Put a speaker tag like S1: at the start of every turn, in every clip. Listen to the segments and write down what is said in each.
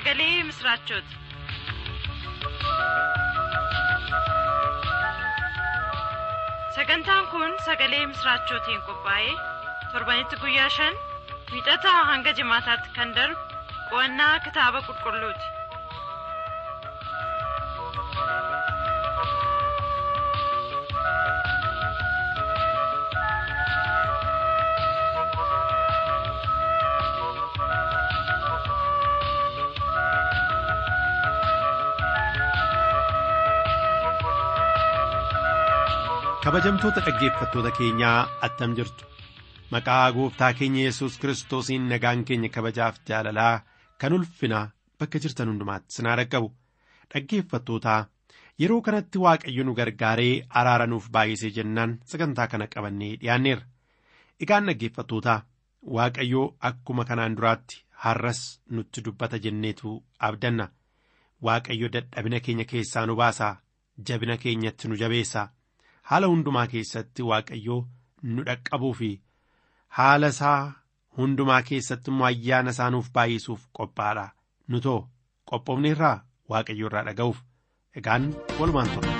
S1: sagalee misiraachooti. sagantaan kun sagalee misiraachootiin qophaa'ee torbanitti guyyaa shan wiixataa hanga jimaataatti kan darbu qo'annaa kitaaba qulqulluuti.
S2: kabajamtoota dhaggeeffattoota keenyaa attam jirtu maqaa gooftaa keenya yesus kiristoosiin nagaan keenya kabajaaf jaalalaa kan ulfinaa bakka jirtan hundumaatti sinaa dhaqqabu dhaggeeffattootaa yeroo kanatti waaqayyo nu gargaaree araara nuuf baay'isee jennaan sagantaa kana qabannee dhiyaanneerra egaan dhaggeeffattootaa waaqayyoo akkuma kanaan duraatti har'as nutti dubbata jenneetu abdanna waaqayyo dadhabina keenya keessaa nu baasaa jabina keenyatti nu jabeessaa. haala hundumaa keessatti waaqayyoo nu dhaqqabuu fi haala isaa hundumaa keessatti immoo ayyaana isaa nuuf baay'isuuf qophaadha nu too qophoofne irraa waaqayyo irraa dhaga'uuf egaan walumaan ture.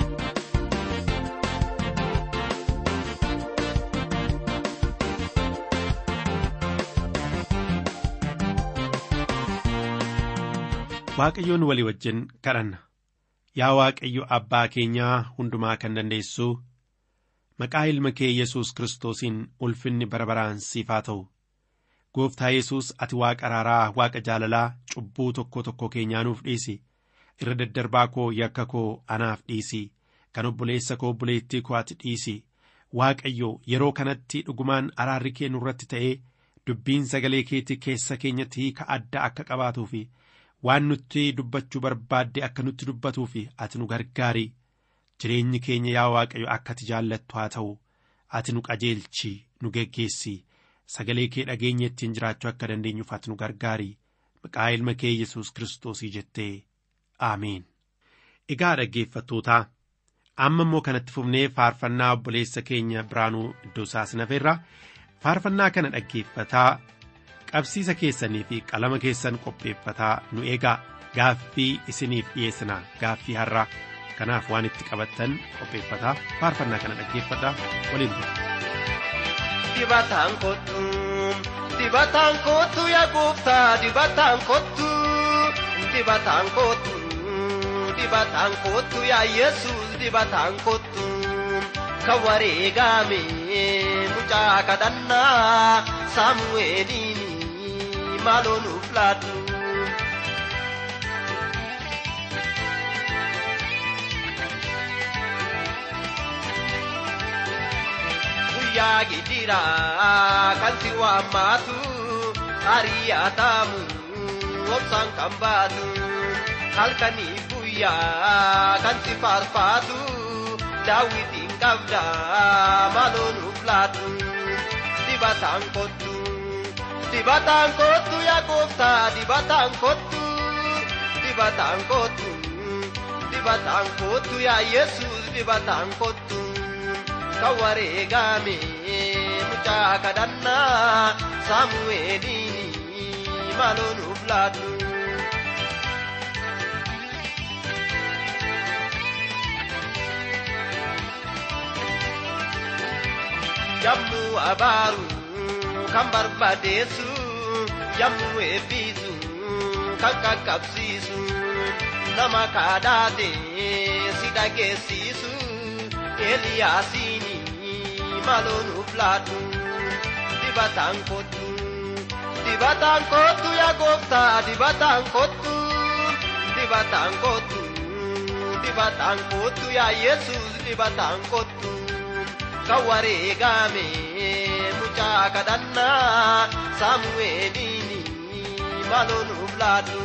S2: waaqayyoon walii wajjin kadhanna yaa waaqayyo abbaa keenyaa hundumaa kan dandeessu. maqaa ilma kee yesus kiristoosiin ulfinni bara baraan siif haa ta'u gooftaa yesus ati waaqa araaraa waaqa jaalalaa cubbuu tokko tokko keenyaa nuuf dhiisi irra daddarbaa koo yakka koo anaaf dhiisi kan obboleessa koo obboleettii koo ati dhiisi waaqayyo yeroo kanatti dhugumaan araarri kee nurratti ta'ee dubbiin sagalee keetii keessa keenyatti hiika adda akka qabaatuu fi waan nutti dubbachuu barbaadde akka nutti dubbatuu fi ati nu gargaari. jireenyi keenya yaa waaqayyo akka ati jaallattu haa ta'u ati nu qajeelchi nu geggeessi sagalee kee dhageenya ittiin jiraachuu akka dandeenyuuf ati nu gargaari maqaa ilma kee yesus kiristoosii jettee aameen. egaa dhaggeeffattootaa amma immoo kanatti fufnee faarfannaa obboleessa keenya biraanuu iddoo saasnafeerra faarfannaa kana dhaggeeffataa qabsiisa keessanii fi qalama keessan qopheeffataa nu eegaa gaaffii isiniif dhiyeessina gaaffii har'aa. kanaaf waan itti qabattan qopheeffataa faarfannaa kana dhaggeeffadhaa waliin ture.
S3: Dibataan kottu dibataan kottu yaa gooftaa dibataan kottu dibataan kottu dibataan kottu yaa yesus dibataan kottu kan wareegame mucaa kadhannaa saamu'eeliin maaloo nuuf laatu. guyyaa gidira kan si waammaatu ari'atamu obsaan kan baatu halkanii guyyaa kan si faarfaatu daawwitiin qabda maaloo nuuf laatu dibataan kottu dibataan kottu yaa gooftaa dibataan kottu dibataan kottu dibataan kottu yaa yesus dibataan kottu. kan wareegame mucaa kadhannaa saamu'eeliin maaloo nuuf laatu. Yammuu abaaru kan barbaadeessu yammuu eebbisu kan qaqqabsiisu nama kadhaate si dhageessisu Eliyaasiini maaloo nuuf laatu dibataan kottu dibataan kottu yaa gooftaa dibataan kottu dibataan kottu dibataan kottu yaa yesus dibataan kottu kan wareegame mucaa kadhannaa saamu'eeliin maaloo nuuf laatu.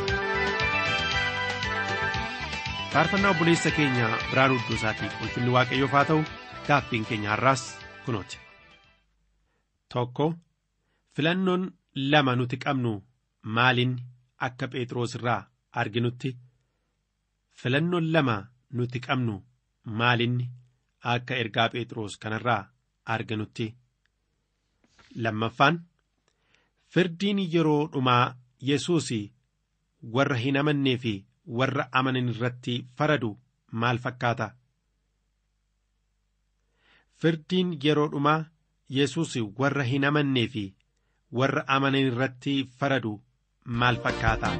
S2: faarfannaa obboleessa keenya biraanuu iddoo isaatii ulfinni waaqayyoof haa ta'u gaaffiin keenya har'aas kunooti. tokko filannoon lama nuti qabnu maaliin akka phexros irraa arginutti filannoon lama nuti qabnu maaliin akka ergaa phexros kanarraa arginutti lammaffaan firdiin yeroo dhumaa yesuus warra hin amannee fi warra amanan irratti faradu maal fakkaata? Firdiin yeroo dhumaa Yesuus warra hin amannee fi warra amanan irratti faradu maal fakkaata?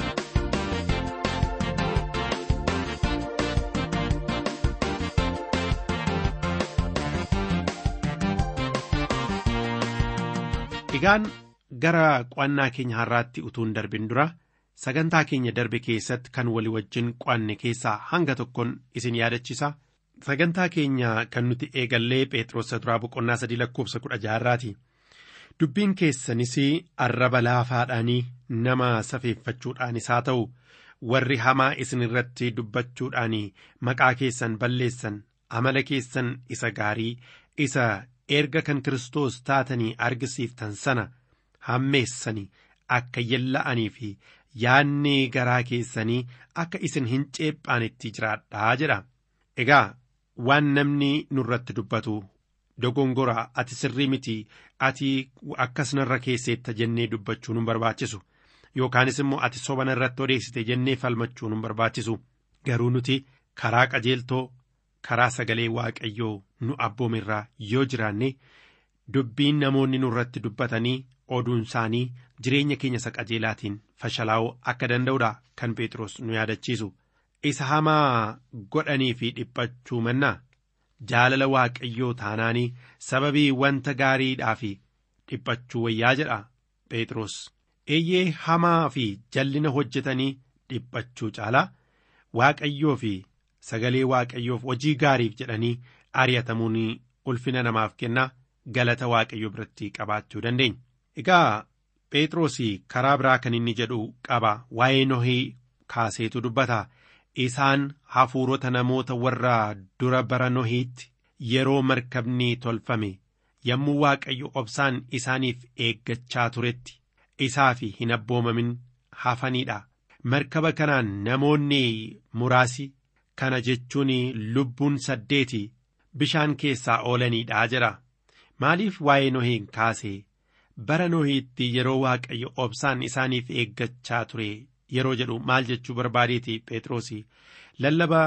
S2: Egaan gara qo'annaa keenya har'aatti utuun darbin dura sagantaa keenya darbe keessatti kan walii wajjin qo'anne keessaa hanga tokkoon isin yaadachisa. Sagantaa keenya kan nuti eegallee Phexros duraa boqonnaa sadii lakkoofsa kudha jaharraati. Dubbiin keessanis arraba laafaadhaanii nama safeeffachuudhaanis haa ta'u warri hamaa isin irratti dubbachuudhaan maqaa keessan balleessan amala keessan isa gaarii isa erga kan Kiristoos taatanii argisiiftan sana hammeessanii akka yella'anii fi yaanni garaa keessanii akka isin hin ceephaanetti jiraadhaa jedha. Egaa waan namni nurratti dubbatu dogongoraa ati sirrii miti ati akkas narra keesseetta jennee dubbachuu nu barbaachisu yookaanis immoo ati soba narratti odeessite jennee falmachuu nu barbaachisu garuu nuti karaa qajeeltoo karaa sagalee waaqayyoo nu abboomirraa yoo jiraanne dubbiin namoonni nurratti dubbatanii oduun isaanii jireenya keenya isa qajeelaatiin fashalaa'uu akka danda'udha kan Phexros nu yaadachiisu. Isa hamaa godhanii fi dhiphachuu mannaa jaalala waaqayyoo taanaanii sababii wanta gaariidhaa fi dhiphachuu wayyaa jedha Phexros. Eeyyee hamaa fi jallina hojjetanii dhiphachuu caalaa waaqayyoo fi sagalee waaqayyoof hojii gaariif jedhanii ari'atamuun ulfina namaaf kennaa galata waaqayyoo biratti qabaachuu dandeenya. Egaa Phexros karaa biraa kan inni jedhu qaba waa'ee Nohii kaaseetu dubbata. Isaan hafuurota namoota warra dura bara Nohiitti yeroo markabni tolfame yommuu waaqayyo obsaan isaaniif eeggachaa turetti isaaf hin abboomamin hafaniidha. Markaba kanaan namoonni muraasi kana jechuun lubbuun saddeeti bishaan keessaa oolaniidha jedha. Maaliif waa'ee Nohiin kaase bara Nohiitti yeroo waaqayyo obsaan isaaniif eeggachaa ture yeroo jedhu maal jechuu barbaadeeti Phexros lallaba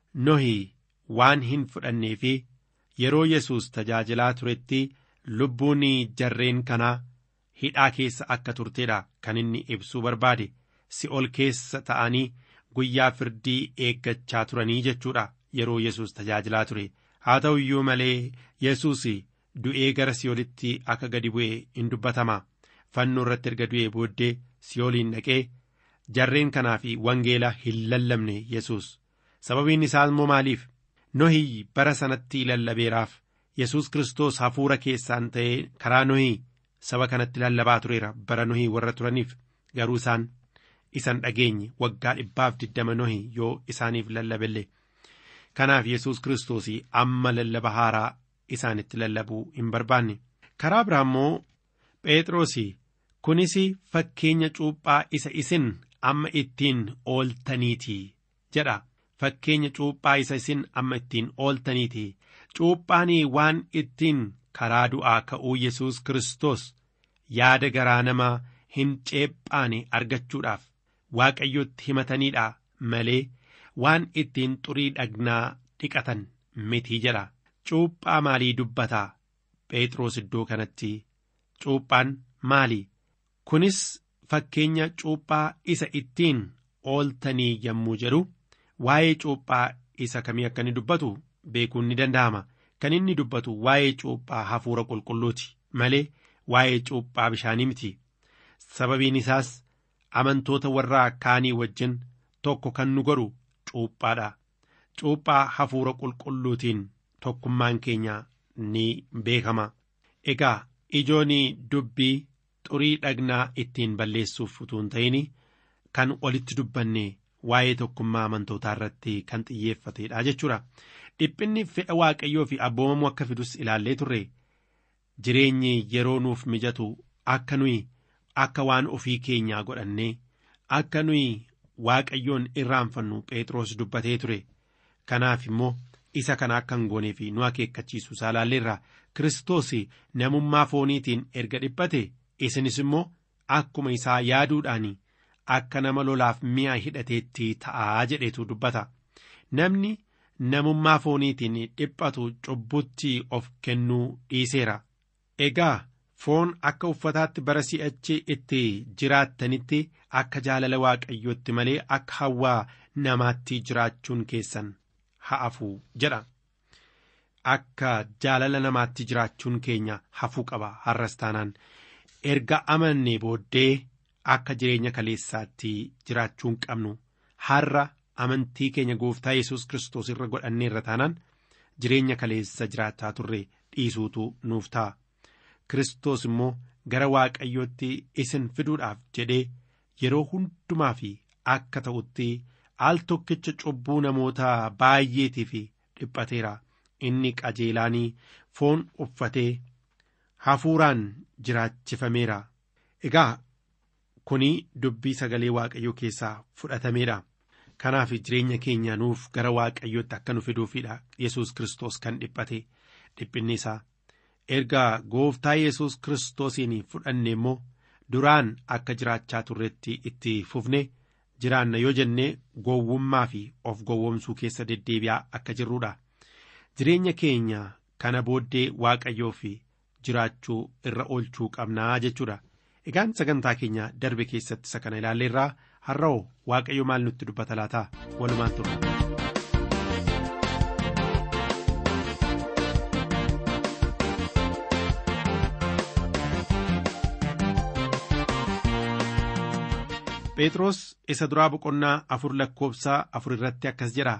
S2: Nohii waan hin fudhannee fi yeroo Yesuus tajaajilaa turetti lubbuun jarreen kanaa hidhaa keessa akka turteedha kan inni ibsuu barbaade si'ol keessa ta'anii guyyaa firdii eeggachaa turanii jechuudha yeroo Yesuus tajaajilaa ture haa ta'u iyyuu malee Yesuus du'ee gara si'olitti akka gadi bu'e in dubbatama fannoo irratti erga du'ee booddee si'oliin dhaqee jarreen kanaaf wangeela hin lallabne Yesuus sababiin isaa immoo maaliif nohii bara sanatti lallabeeraaf Yesuus Kiristoos hafuura keessaan ta'ee karaa nohii saba kanatti lallabaa tureera bara nohii warra turaniif garuu isaan isan dhageenye waggaa dhibbaaf diddama nohii yoo isaaniif lallabelle kanaaf Yesuus Kiristoos amma lallaba haaraa isaanitti lallabuu hin barbaanne karaa biraa immoo Phexros kunis fakkeenya cuuphaa isa isin amma ittiin ooltaniiti jedha fakkeenya cuuphaa isa isin amma ittiin ooltaniiti cuuphaan waan ittiin karaa du'aa ka'uu Yesuus Kiristoos yaada garaa namaa hin ceephaane argachuudhaaf waaqayyotti himataniidha malee waan ittiin xurii dhagnaa dhiqatan miti jedha cuuphaa maalii dubbataa Phexros iddoo kanatti cuuphaan maali kunis fakkeenya cuuphaa isa ittiin ooltanii yommuu jedhu waa'ee cuuphaa isa kamii akka inni dubbatu beekuun ni danda'ama kan inni dubbatu waa'ee cuuphaa hafuura qulqulluuti malee waa'ee cuuphaa bishaanii miti sababiin isaas amantoota warraa kaanii wajjin tokko kan nu godhu cuuphaadha cuuphaa hafuura qulqulluutiin tokkummaan keenya ni beekama egaa ijoon dubbii xurii dhagnaa ittiin balleessuuf utuu hin ta'in kan olitti dubbanne waa'ee tokkummaa amantootaa irratti kan xiyyeeffatedha jechuudha. Dhiphinni fedha waaqayyoo fi abboomamuu akka fidus ilaallee turre jireenyi yeroo nuuf mijatu akka nuyi akka waan ofii keenyaa godhannee akka nuyi waaqayyoon irraanfannu Phexros dubbatee ture. Kanaaf immoo isa kana akka hin goonee fi nu akeekkachiisu isaa ilaalleerra Kiristoos namummaa fooniitiin erga dhiphate isinis immoo akkuma isaa yaaduudhaan akka nama lolaaf mi'a hidhateetti ta'aa jedhetu dubbata namni namummaa fooniitiin dhiphatu cubbutti of kennuu dhiiseera egaa foon akka uffataatti bara si'achi itti jiraattanitti akka jaalala waaqayyootti malee akka hawwaa namaatti jiraachuun keessan ha'afuu jedha akka jaalala namaatti jiraachuun keenya hafuu qaba har'as taanaan erga amannee booddee akka jireenya kaleessaatti jiraachuun qabnu har'a amantii keenya gooftaa yesus kiristoos irra godhannee irra taanaan jireenya kaleessa jiraachaa turre dhiisuutu nuuf ta'a kiristoos immoo gara waaqayyootti isin fiduudhaaf jedhee yeroo hundumaa fi akka ta'utti al tokkicha cubbuu namoota baay'eetiif dhiphateera inni qajeelaanii foon uffatee hafuuraan jiraachifameera egaa kuni dubbii sagalee waaqayyoo keessaa fudhatameedha kanaaf jireenya keenya nuuf gara waaqayyootti akka nu fiduufidha yesus kiristoos kan dhiphate dhiphinni isaa erga gooftaa yesus kiristoosiin fudhanne immoo duraan akka jiraachaa turretti itti fufne jiraanna yoo jenne gowwummaa fi of gowwomsuu keessa deddeebi'aa akka jirruudha jireenya keenya kana booddee waaqayyoo fi jiraachuu irra oolchuu qabnaa jechuudha egaan sagantaa keenya darbe keessatti isa kana ilaalleerraa har'a'oo waaqayyo maal nutti dubbata laata walumaan turre. Phexros isa duraa boqonnaa afur lakkoobsaa afur irratti akkas jedha.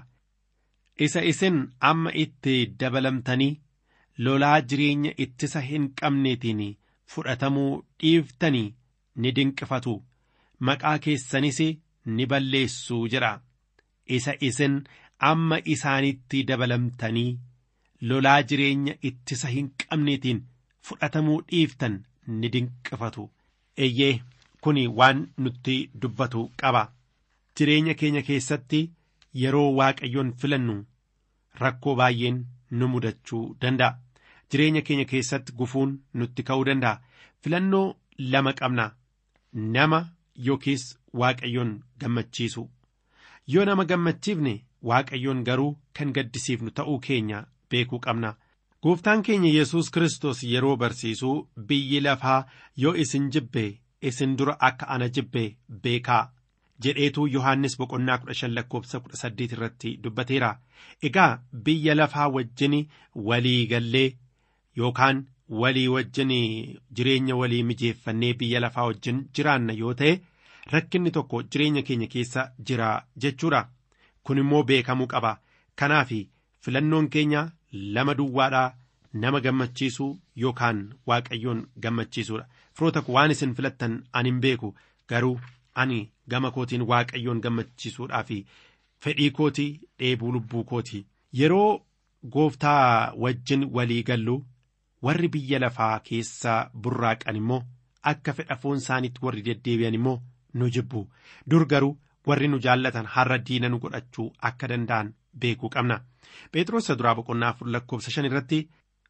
S2: Isa isin amma itti dabalamtanii lolaa jireenya ittisa hin qabneetiin fudhatamuu dhiiftanii ni dinqifatu. Maqaa keessanis ni balleessu jedha. Isa isin amma isaanitti dabalamtanii lolaa jireenya ittisa hin qabneetiin fudhatamuu dhiiftan ni dinqifatu. Eeyyee. kuni waan nutti dubbatu qaba jireenya keenya keessatti yeroo waaqayyoon filannu rakkoo baay'een nu mudachuu danda'a jireenya keenya keessatti gufuun nutti ka'uu danda'a filannoo lama qabna nama yookiis waaqayyoon gammachiisu yoo nama gammachiifne waaqayyoon garuu kan gaddisiifnu ta'uu keenya beekuu qabna gooftaan keenya yesus kristos yeroo barsiisuu biyyi lafaa yoo isin jibbe isin dura akka ana jibbe beekaa jedheetu yohannis boqonnaa kudha shan lakkoobsa kudha saddeet irratti dubbateera egaa biyya lafaa wajjin walii gallee yookaan walii wajjin jireenya walii mijeeffannee biyya lafaa wajjin jiraanna yoo ta'e rakkinni tokko jireenya keenya keessa jira jechuudha kun immoo beekamuu qaba kanaaf filannoon keenya lama duwwaadhaa nama gammachiisuu yookaan waaqayyoon gammachiisuudha firoota ko waan isin filattan ani hin beeku garuu ani gama kootiin waaqayyoon gammachiisuudhaa fi fedhii kootii dheebuu lubbuu kootii yeroo gooftaa wajjin walii gallu warri biyya lafaa keessaa burraaqan immoo akka fedha foon isaaniitti warri deddeebi'an immoo nu jibbu dur garuu warri nu jaallatan har'a diina nu godhachuu akka danda'an beekuu qabna phexros duraa boqonnaa afur lakkoobsa shan irratti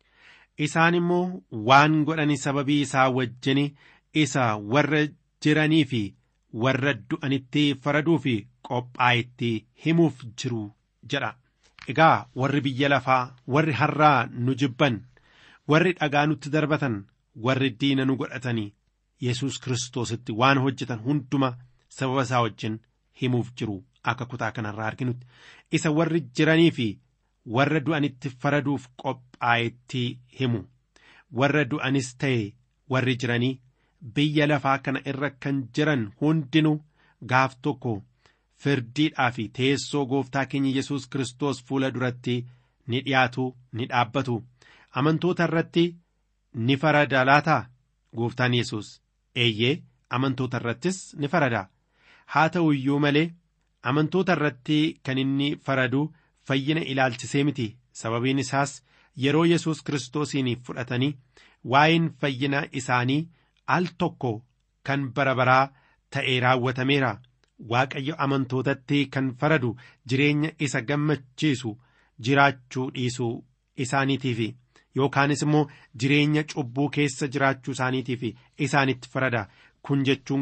S2: isaan immoo waan godhani sababii isaa wajjin isa warra jiranii fi warra du'anitti faraduu fi qophaa'etti himuuf jiru jedha. Egaa warri biyya lafaa warri har'aa nu jibban warri dhagaa nutti darbatan warri diina nu godhatanii yesus kiristoositti waan hojjetan hunduma sababa isaa wajjin himuuf jiru akka kutaa kanarraa arginutti isa warri jiranii fi warra du'anitti faraduuf qophaa'etti himu warra du'anis ta'e warri jiranii biyya lafaa kana irra kan jiran hundinuu gaaf tokko firdiidhaa fi teessoo gooftaa keenya yesus kiristoos fuula duratti ni dhiyaatu ni dhaabbatu amantoota irratti ni farada laataa gooftaan yesus eeyyee amantoota irrattis ni farada haa ta'u iyyuu malee amantoota irratti kan inni faradu fayyina ilaalchisee miti sababiin isaas yeroo yesus kiristoosiin fudhatanii waa'een fayyina isaanii al tokko kan bara baraa ta'e raawwatameera waaqayyo amantootatti kan faradu jireenya isa gammachiisu jiraachuu dhiisuu isaaniitiif yookaanis immoo jireenya cubbuu keessa jiraachuu isaaniitiif isaanitti farada kun jechuun garuu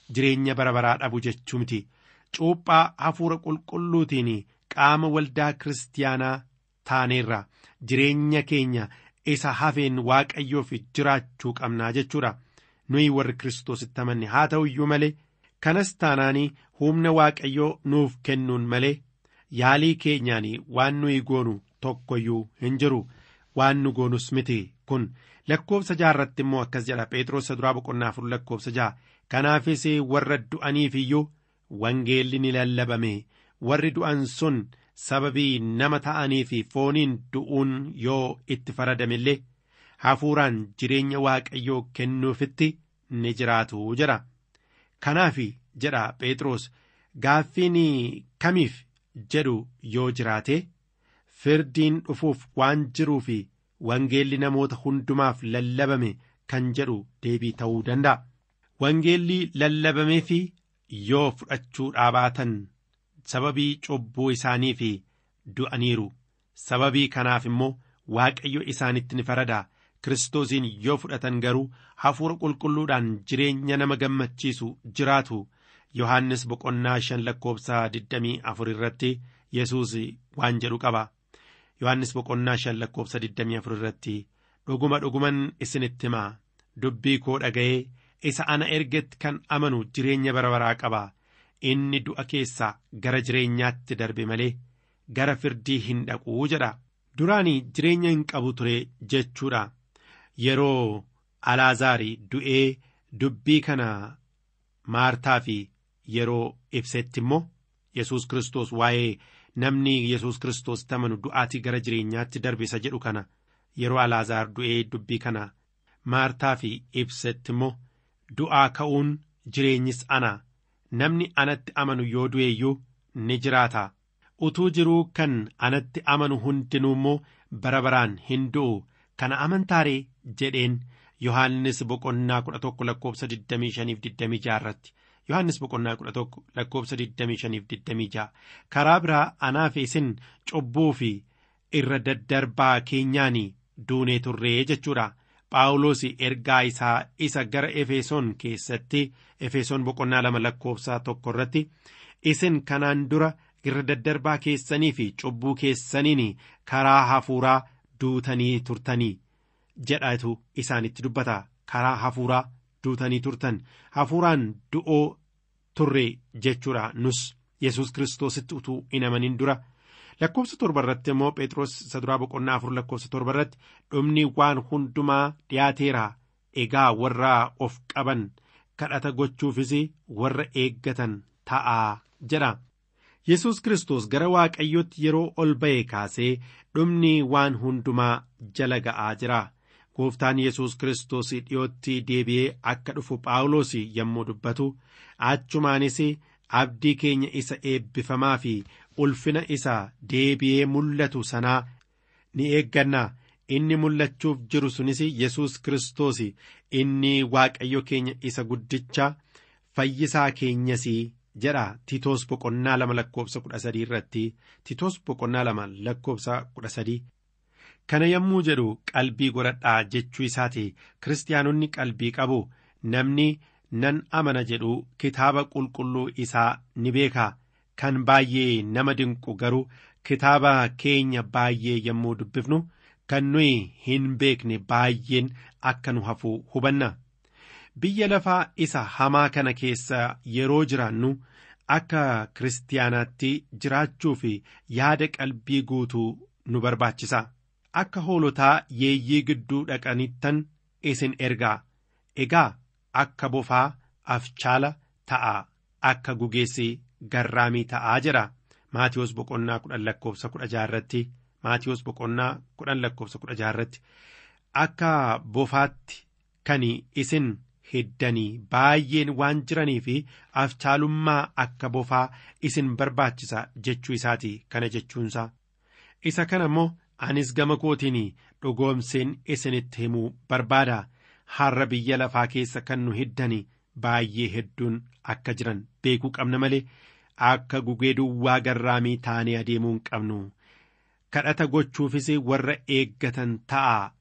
S2: jireenya bara baraa dhabu jechuu miti cuuphaa hafuura qulqulluutiin qaama waldaa kiristaanaa taaneerra jireenya keenya isa hafeen waaqayyoof jiraachuu qabnaa jechuudha nuyi warri kiristoositti amanne haa ta'u iyyuu malee kanas taanaanii humna waaqayyoo nuuf kennuun malee yaalii keenyaan waan nuyi goonu tokkoyyuu hin jiru waan nu goonus miti kun lakkoobsa jaarratti immoo akkas jedha phexros duraa boqonnaa afur lakkoobsa ja'a kanaafis warra du'aniif iyyuu wangeelli ni lallabame warri du'an sun sababii nama ta'anii fi fooniin du'uun yoo itti faradame illee hafuuraan jireenya waaqayyoo kennuufitti ni jiraatu jedha kanaaf jedha phexros gaaffiin kamiif jedhu yoo jiraate firdiin dhufuuf waan jiruu fi wangeelli namoota hundumaaf lallabame kan jedhu deebii ta'uu danda'a. Wangeelli lallabamee fi yoo fudhachuu dhaabaatan sababii cubbuu isaanii fi du'aniiru sababii kanaaf immoo waaqayyo isaanitti ni farada kiristoosiin yoo fudhatan garuu hafuura qulqulluudhaan jireenya nama gammachiisu jiraatu yohannis boqonnaa shan lakkoobsa digdamii afur irratti yesuus waan jedhu qaba yohannis boqonnaa shan lakkoobsa digdamii afur irratti dhuguma dhuguman isinitti himaa dubbii koo dhaga'ee isa ana ergetti kan amanu jireenya bara baraa qaba inni du'a keessaa gara jireenyaatti darbe malee gara firdii hin dhaquu jedha duraanii jireenya hin qabu ture jechuudha yeroo alaazaari du'ee dubbii kana maartaa fi yeroo ibsetti immoo yesus kristos waa'ee namni yesus kristos amanu du'aatii gara jireenyaatti darbe isa jedhu kana yeroo alaazaar du'ee dubbii kana maartaa fi ibsetti immoo du'aa ka'uun jireenyis ana namni anatti amanu yoo du'eeyyuu ni jiraata utuu jiruu kan anatti amanu hundinuu immoo bara baraan hin du'u kana amantaaree jedheen yohaannis boqonnaa kudha tokko lakkoobsa digdamii shaniif digdamii ja'a irratti yohaannis boqonnaa kudha tokko lakkoobsa digdamii shaniif digdamii ja'a karaa biraa anaa fi isin cubbuu fi irra daddarbaa keenyaan duunee turree jechuudha Phaawulos ergaa isaa isa gara Efesoon keessatti Efesoon boqonnaa lama lakkoobsaa tokko irratti isin kanaan dura irra daddarbaa keessanii fi cubbuu keessaniin karaa hafuuraa duutanii turtanii jedhatu isaanitti dubbata karaa hafuuraa duutanii turtan hafuuraan du'oo turre jechuudha nus yesus kiristoositti utuu hin amanin dura lakkoobsa torba irratti immoo phexros isa duraa boqonnaa afur lakkoobsa torba irratti dhumni waan hundumaa dhiyaateera egaa warra of qaban kadhata gochuufis warra eeggatan ta'aa jedha yesus kiristoos gara waaqayyootti yeroo ol ba'e kaasee dhumni waan hundumaa jala ga'aa jira gooftaan yesus kiristoos dhiyootti deebi'ee akka dhufu phaawulos yommuu dubbatu achumaanis abdii keenya isa eebbifamaa fi ulfina isa deebi'ee mul'atu sanaa ni eegganna inni mul'achuuf jiru sunis yesus kiristoos inni waaqayyo keenya isa guddicha fayyisaa keenyas jedha tiitoos boqonnaa lama lakkoobsa kudha sadii irratti tiitoos boqonnaa lama lakkoobsa kudha sadii kana yommuu jedhu qalbii godhadhaa jechuu isaati kiristaanonni qalbii qabu namni nan amana jedhu kitaaba qulqulluu isaa ni beeka kan baay'ee nama dinqu garuu kitaaba keenya baay'ee yommuu dubbifnu kan nuyi hin beekne baay'een akka nu hafu hubanna biyya lafaa isa hamaa kana keessa yeroo jiraannu akka kiristaanaatti jiraachuu fi yaada qalbii guutuu nu barbaachisa akka hoolotaa yeeyyii gidduu dhaqanittan isin ergaa egaa akka bofaa afchaala ta'a akka gugeessi garraamii ta'aa jedha maatiyoos boqonnaa kudhan lakkoobsa kudha jaarratti maatiyoos boqonnaa kudhan lakkoobsa kudha jaarratti akka bofaatti kan isin hiddanii baay'een waan jiranii fi afchaalummaa akka bofaa isin barbaachisa jechuu isaati kana jechuunsaa isa kana immoo anis gama kootiin dhugoomseen isinitti himuu barbaada har'a biyya lafaa keessa kan nu hiddanii baay'ee hedduun akka jiran beekuu qabna malee akka gugee duwwaa garraamii taanee adeemuu hin qabnu kadhata gochuufis warra eeggatan ta'a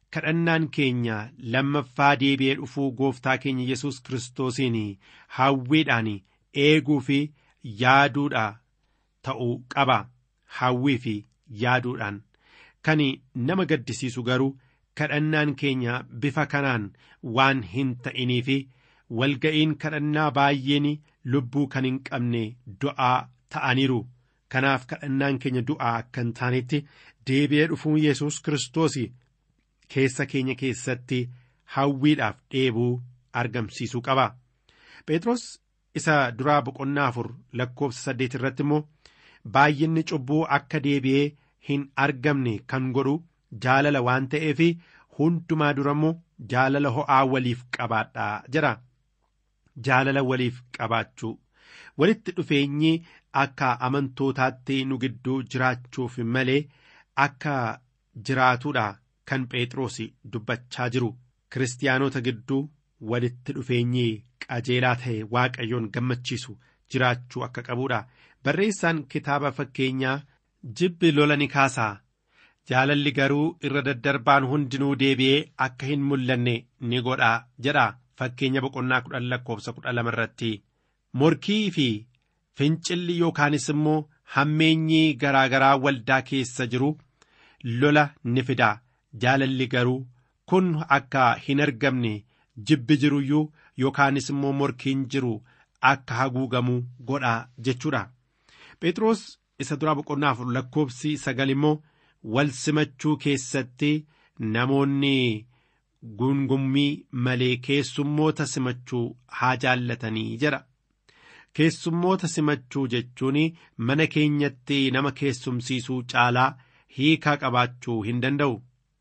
S2: kadhannaan keenya lammaffaa deebi'ee dhufuu gooftaa keenya yesus kiristoosiin hawwiidhaan eeguu fi yaaduudha ta'uu qaba hawwii fi yaaduudhaan kan nama gaddisiisu garuu kadhannaan keenya bifa kanaan waan hin ta'inii fi walga'iin kadhannaa baay'een lubbuu kan hin qabne du'aa ta'aniiru kanaaf kadhannaan keenya du'aa akka hin taanetti deebi'ee dhufuun yesus kiristoos keessa keenya keessatti hawwiidhaaf dheebuu argamsiisuu qaba phexros isa duraa boqonnaa afur lakkoofsa saddeet irratti immoo baay'inni cubbuu akka deebi'ee hin argamne kan godhu jaalala waan ta'eef hundumaa dura immoo jaalala ho'aa waliif qabaadhaa jedha jaalala waliif qabaachuu walitti dhufeenyi akka amantootaatti nu gidduu jiraachuuf malee akka jiraatuudha kan phexros dubbachaa jiru kiristaanota gidduu walitti dhufeenyi qajeelaa ta'e waaqayyoon gammachiisu jiraachuu akka qabuudha barreessaan kitaaba fakkeenyaa jibbi lola ni kaasaa jaalalli garuu irra daddarbaan hundinuu deebi'ee akka hin mul'anne ni godhaa jedha fakkeenya boqonnaa kudhan lakkoofsa kudha lama irratti morkii fi fincilli yookaanis immoo hammeenyi garaa garaa waldaa keessa jiru lola ni fida jaalalli garuu kun akka hin argamne jibbi jiruyyuu yookaanis immoo morkiin jiru akka haguugamuu godhaa jechuudha phexros isa duraa boqonnaa afur lakkoofsi sagal immoo wal simachuu keessatti namoonni gungummii malee keessummoota simachuu haa jaallatanii jedha keessummoota simachuu jechuun mana keenyatti nama keessumsiisuu caalaa hiikaa qabaachuu hin danda'u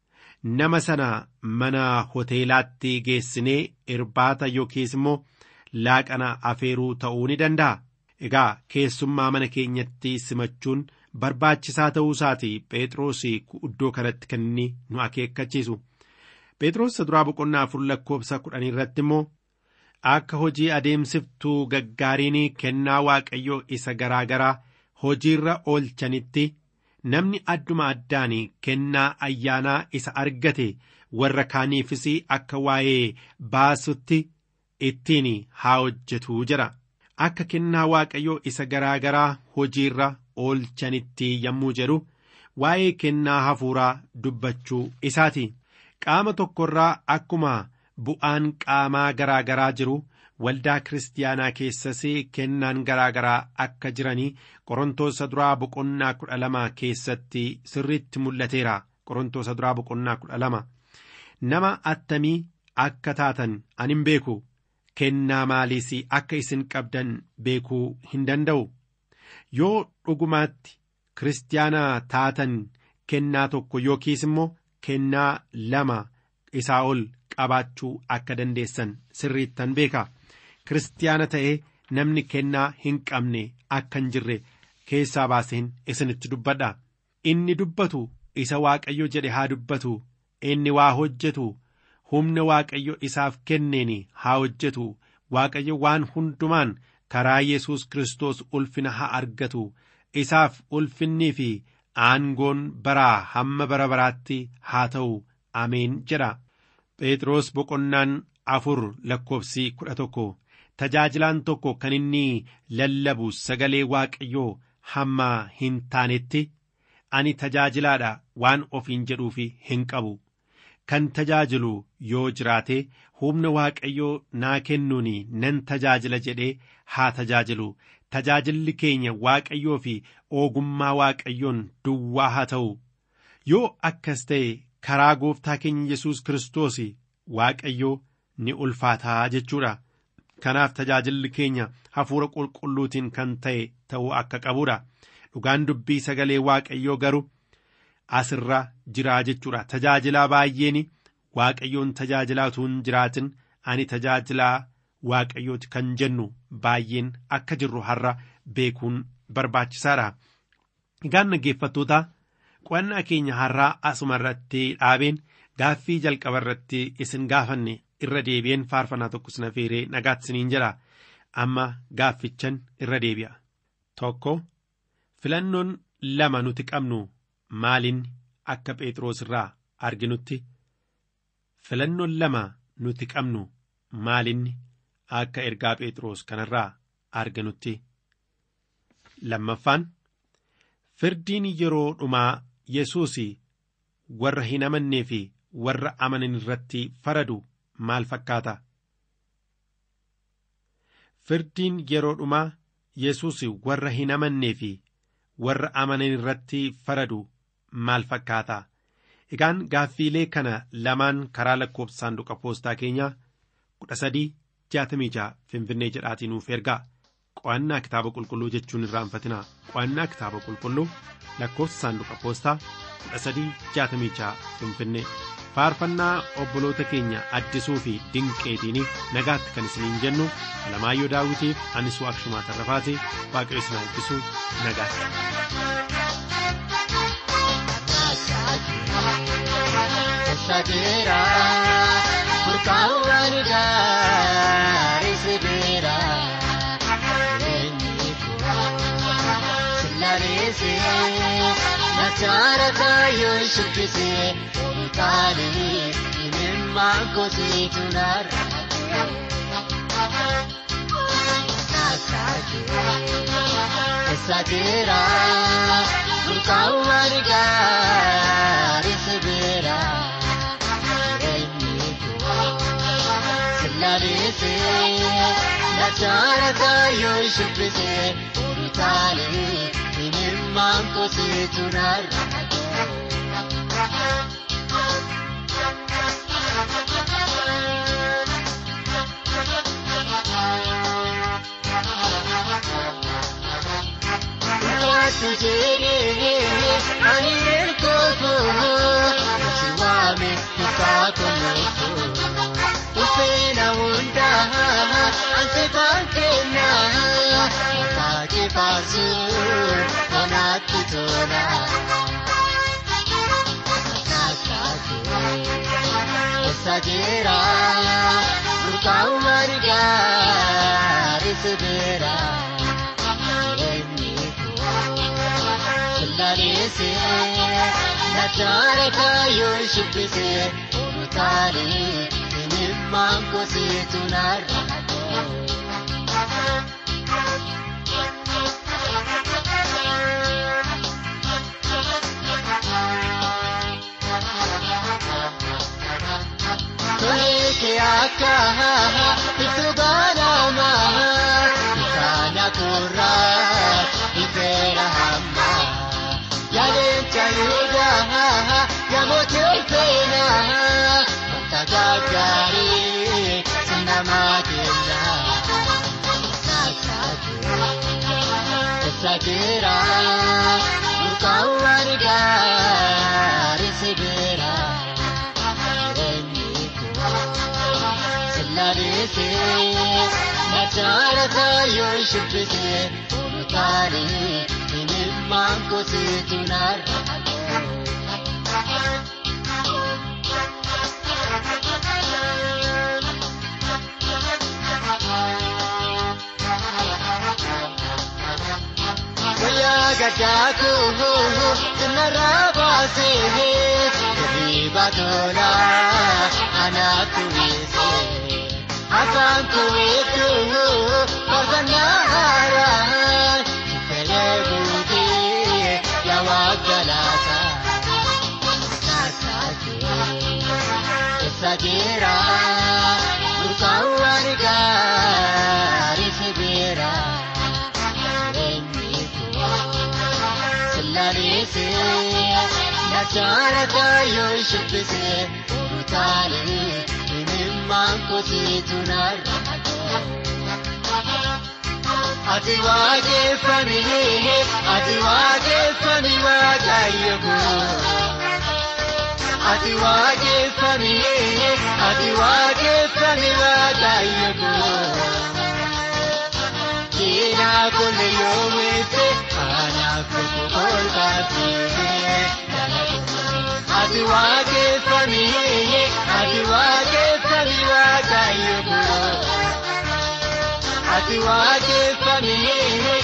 S2: nama sana mana hoteelaatti geessinee irbaata yookiis immoo laaqana afeeruu ta'uu ni danda'a egaa keessummaa mana keenyatti simachuun barbaachisaa ta'uu isaati phexros iddoo kanatti kan inni nu akeekkachiisu phexros duraa boqonnaa afur lakkoofsa kudhanii irratti immoo akka hojii adeemsiftuu gaggaariin kennaa waaqayyoo isa garaa garaa hojiirra oolchanitti namni adduma addaan kennaa ayyaanaa isa argate warra kaaniifis akka waa'ee baasutti ittiin haa hojjetu jedha akka kennaa waaqayyoo isa garaa garaa hojiirra oolchanitti yommuu jedhu waa'ee kennaa hafuuraa dubbachuu isaati qaama tokkorraa akkuma bu'aan qaamaa garaa garaa jiru waldaa kiristaanaa keessas kennaan garaa garaa akka jiranii qorontoosa duraa boqonnaa kudha lama keessatti sirriitti mul'ateera qorontoosa duraa boqonnaa kudha lama nama attamii akka taatan ani hin beeku kennaa maaliis akka isin qabdan beekuu hin danda'u yoo dhugumaatti kiristaana taatan kennaa tokko yookiis immoo kennaa lama isaa ol qabaachuu akka dandeessan sirriittan beeka kiristaana ta'ee namni kennaa hin qabne akka hin jirre keessaa baaseen isinitti dubbadha inni dubbatu isa waaqayyo jedhe haa dubbatu inni waa hojjetu humna waaqayyo isaaf kenneen haa hojjetu waaqayyo waan hundumaan karaa yesus kristos ulfina haa argatu isaaf ulfinnii fi aangoon baraa hamma bara baraatti haa ta'u ameen jedha phexros boqonnaan afur lakkoofsi kudha tokko tajaajilaan tokko kan inni lallabu sagalee waaqayyoo hamma hin taanetti ani tajaajilaadha waan ofiin jedhuufi hin qabu kan tajaajilu yoo jiraate humna waaqayyoo naa kennuun nan tajaajila jedhee haa tajaajilu tajaajilli keenya waaqayyoo fi ogummaa waaqayyoon duwwaa haa ta'u yoo akkas ta'e karaa gooftaa keenya yesus kiristoos waaqayyoo ni ulfaataa jechuudha kanaaf tajaajilli keenya hafuura qulqulluutiin kan ta'e ta'uu akka qabuudha dhugaan dubbii sagalee waaqayyoo garuu asirra jiraa jechuudha tajaajilaa baay'een waaqayyoon tajaajilaatuun jiraatin ani tajaajilaa waaqayyooti kan jennu baay'een akka jirru har'a beekuun barbaachisaadha. Egaan dhaggeeffattoota qo'annaa keenya har'aa asuma irratti dhaabeen gaaffii jalqaba irratti isin gaafanne irra deebi'een faarfannaa tokko sina feeree nagaatti isiniin jedha amma gaaffichan irra deebi'a. Tokko filannoon lama nuti qabnu maaliin akka Phexros irraa arginutti filannoon lama nuti qabnu maalinni akka ergaa Phexros kanarraa arganutti. Lammaffaan firdiin yeroo dhumaa Yesuus warra hin amannee fi warra amanan irratti faradu maal fakkaata? Firdiin yeroo dhumaa Yesuus warra hin amannee fi warra amanan irratti faradu maal fakkaata? Egaan gaaffiilee kana lamaan karaa lakkoofsa saanduqa poostaa keenyaa kudha sadii jaatamii jaha finfinnee jedhaatii nuuf ergaa qo'annaa kitaaba qulqulluu jechuun irraanfatinaa qo'annaa kitaaba qulqulluu lakkoofsa saanduqa poostaa kudha sadii jaatamii jaha finfinnee faarfannaa obboloota keenya addisuu fi dinqeetiiniif nagaatti kan isiniin jennu alamaayyoo daawitiif anis waaqshumaa tarrafaati waaqayyo isin eebbisu nagaatti.
S4: Sagira Burkaawwan gaarii sibiira Jireenyi koo Sillaaleese Nachaara kaayoo shubbise Utaalee Imimmaan kosiitu narra Sagira Burkaawwan gaarii sibiira Sillaaleese Nachaara kaayoo shubbise Utaalee Imimmaan kosiitu narra Waatu jedhee ani ergootu si waame kutaa kunuutu ufeena hundaa ansi baankeena baake baasu konaatti tola. Essa jira burkaawwan gaarii sibiira. Sillaaleese Nachaara kaayoo shubbise Utaalee Imimmaan kosiitu narra Toleeke akka itti baanama Kaana kurraa ifeera hamma Yaalecha Yuudaa yaamoti ulfeena Wanta gaggaarii sinnamaa kenna Essa jira burkaawwan gaarii sibiira Jireenyi koo sillaaleese Nachaara kaayoo shubbise Utaalee Imimmaan kosiitu narra Guyyaa gaddaa koo sinarraa baasee Riba tolaa anaatu weessee Afaan koo hedduu faarfannaa haaraa Fedhee guutee yaa galaata. Essa jira burkaawwan gaarii sibiira. Jireenyi koo sillaaleese nachaara kaayoo shubbise Utaalee imimmaan kosiitu narra. Ati waaqeffamee ati waaqeffamee waaqayyo koo. Ati waaqeffamee ati waaqeffamee waaqayyo koo. Keenyaa kunni yoo weesse anaaf tokko kolfaatee. Ati waaqeffamee ati waaqeffamee waaqayyo koo. Ati waaqeffamee